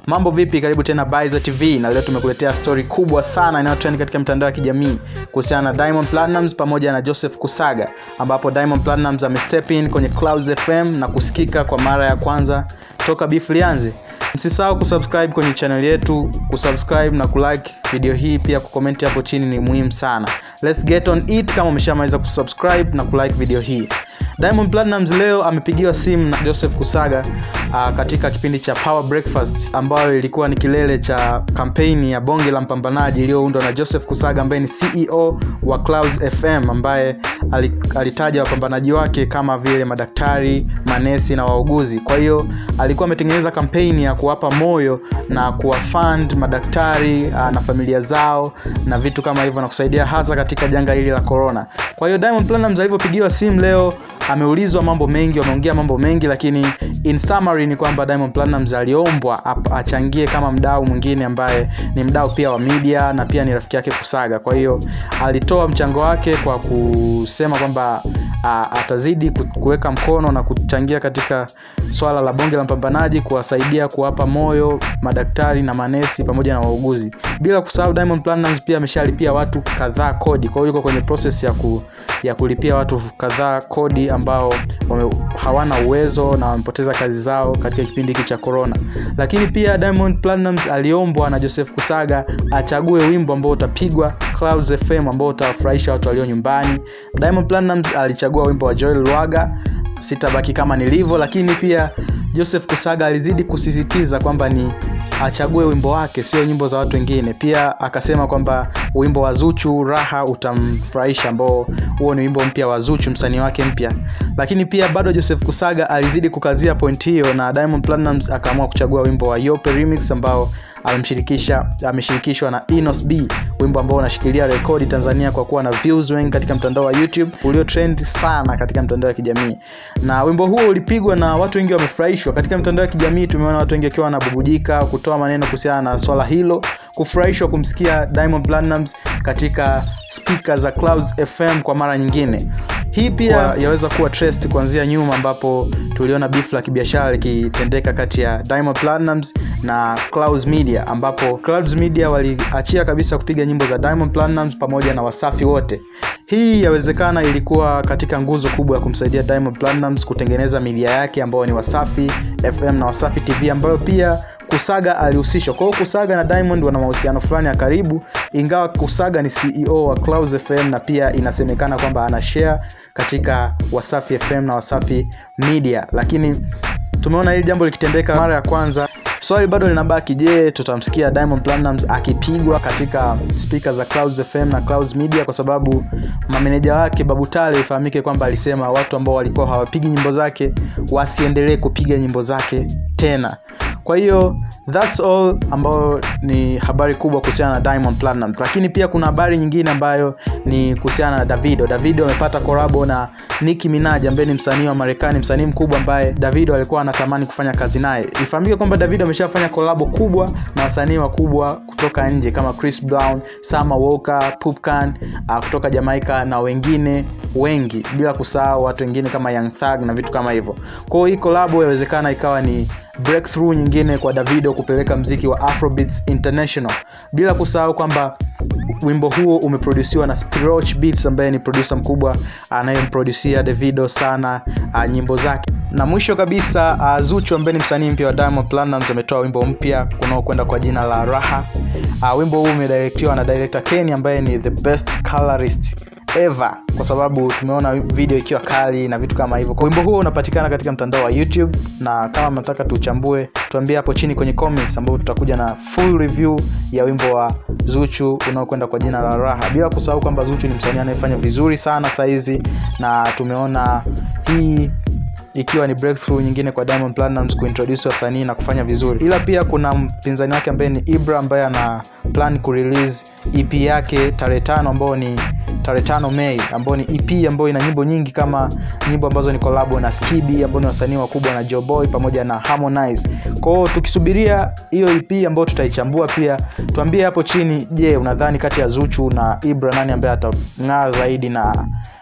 mambo vipi karibu tena Bizo tv na leo tumekuletea stori kubwa sana inayotrend katika mitandao ya kijamii kuhusiana na diamond Platnumz pamoja na joseph kusaga ambapo diamond Platnumz amestep in kwenye clouds fm na kusikika kwa mara ya kwanza toka beef lianze msisahau kusubscribe kwenye channel yetu kusubscribe na kulike video hii pia kukomenti hapo chini ni muhimu sana let's get on it kama umeshamaliza kusubscribe na kulike video hii diamond Platnumz leo amepigiwa simu na joseph kusaga uh, katika kipindi cha power breakfast ambayo ilikuwa ni kilele cha kampeni ya bonge la mpambanaji iliyoundwa na joseph kusaga ambaye ni ceo wa clouds fm ambaye alitaja wapambanaji wake kama vile madaktari manesi na wauguzi kwa hiyo alikuwa ametengeneza kampeni ya kuwapa moyo na kuwafund madaktari uh, na familia zao na vitu kama hivyo na kusaidia hasa katika janga hili la corona kwa hiyo diamond Platnumz alivyopigiwa simu leo ameulizwa mambo mengi wameongea mambo mengi lakini in summary ni kwamba diamond Platnumz aliombwa achangie kama mdau mwingine ambaye ni mdau pia wa media na pia ni rafiki yake kusaga kwa hiyo alitoa mchango wake kwa kusema kwamba atazidi kuweka mkono na kuchangia katika swala la bonge la mpambanaji kuwasaidia kuwapa moyo madaktari na manesi pamoja na wauguzi bila kusahau diamond Platnumz pia ameshalipia watu kadhaa kodi kwa hiyo yuko kwenye process ya ku, ya kulipia watu kadhaa kodi ambao wame, hawana uwezo na wamepoteza kazi zao katika kipindi hiki cha corona lakini pia diamond Platnumz aliombwa na joseph kusaga achague wimbo ambao utapigwa clouds fm ambao utawafurahisha watu walio nyumbani diamond Platnumz alichagua wimbo wa joel lwaga sitabaki kama nilivyo lakini pia joseph kusaga alizidi kusisitiza kwamba ni achague wimbo wake sio nyimbo za watu wengine pia akasema kwamba wimbo wa zuchu raha utamfurahisha ambao huo ni wimbo mpya wa zuchu msanii wake mpya lakini pia bado joseph kusaga alizidi kukazia point hiyo na diamond Platnumz akaamua kuchagua wimbo wa yope remix ambao amemshirikisha ameshirikishwa na Inos B wimbo ambao unashikilia rekodi Tanzania kwa kuwa na views wengi katika mtandao wa YouTube ulio trend sana katika mtandao wa kijamii na wimbo huo ulipigwa na watu wengi wamefurahishwa katika mtandao wa kijamii tumeona watu wengi wakiwa wanabubujika kutoa maneno kuhusiana na swala hilo kufurahishwa kumsikia Diamond Platnumz katika spika za Clouds FM kwa mara nyingine hii pia wow. yaweza kuwa trust kuanzia nyuma ambapo tuliona beef la kibiashara likitendeka kati ya Diamond Platnumz na Clouds Media ambapo Clouds Media waliachia kabisa kupiga nyimbo za Diamond Platnumz pamoja na Wasafi wote hii yawezekana ilikuwa katika nguzo kubwa ya kumsaidia Diamond Platnumz kutengeneza media yake ambayo ni Wasafi FM na Wasafi TV ambayo pia kusaga alihusishwa kwa hiyo kusaga na diamond wana mahusiano fulani ya karibu ingawa kusaga ni ceo wa Clouds fm na pia inasemekana kwamba ana share katika wasafi fm na wasafi media lakini tumeona hili jambo likitendeka mara ya kwanza swali bado linabaki je tutamsikia diamond Platnumz akipigwa katika spika za Clouds fm na Clouds media kwa sababu mameneja wake babutale ifahamike kwamba alisema watu ambao walikuwa hawapigi nyimbo zake wasiendelee kupiga nyimbo zake tena kwa hiyo thats all ambayo ni habari kubwa kuhusiana na diamond Platnumz lakini pia kuna habari nyingine ambayo ni kuhusiana na davido davido amepata korabo na nicki minaj ambaye ni msanii wa marekani msanii mkubwa ambaye davido alikuwa anatamani kufanya kazi naye ifahamike kwamba davido ameshafanya kolabo kubwa na wasanii wakubwa kutoka nje kama chris brown sama walker pupcan uh, kutoka jamaica na wengine wengi bila kusahau watu wengine kama young thug na vitu kama hivyo kwao hii kolabo yawezekana ikawa ni breakthrough nyingine kwa davido kupeleka mziki wa afrobeats international bila kusahau kwamba wimbo huo umeprodusiwa na Spiroch Beats ambaye ni producer mkubwa anayemproducia davido sana uh, nyimbo zake na mwisho kabisa uh, zuchu ambaye ni msanii mpya wa diamond Platnumz ametoa wimbo mpya unaokwenda kwa jina la raha uh, wimbo huu umedirektiwa na director ken ambaye ni the best colorist ever kwa sababu tumeona video ikiwa kali na vitu kama hivyo wimbo huo unapatikana katika mtandao wa youtube na kama mnataka tuchambue tuambie hapo chini kwenye comments ambapo tutakuja na full review ya wimbo wa zuchu unaokwenda kwa jina la raha bila kusahau kwamba zuchu ni msanii anayefanya vizuri sana sahizi na tumeona hii ikiwa ni breakthrough nyingine kwa diamond Platnumz kuintroduce wasanii na kufanya vizuri ila pia kuna mpinzani wake ambaye ni ibra ambaye ana plan kurelease ep yake tarehe tano ambao ni tarehe tano mei ambao ni ep ambayo ina nyimbo nyingi kama nyimbo ambazo ni kolabo na skidi ambao ni wasanii wakubwa na joboy pamoja na harmonize kwao tukisubiria hiyo ep ambayo tutaichambua pia tuambie hapo chini je unadhani kati ya zuchu na ibra nani ambaye atang'aa zaidi na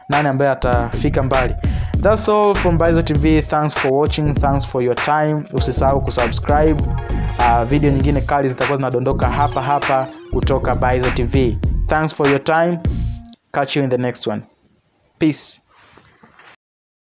nani ambaye atafika mbali thats all from Bizo tv thanks for watching thanks for your time usisahau kusubscribe uh, video nyingine kali zitakuwa zinadondoka hapa hapa kutoka Bizo tv thanks for your time catch you in the next one peace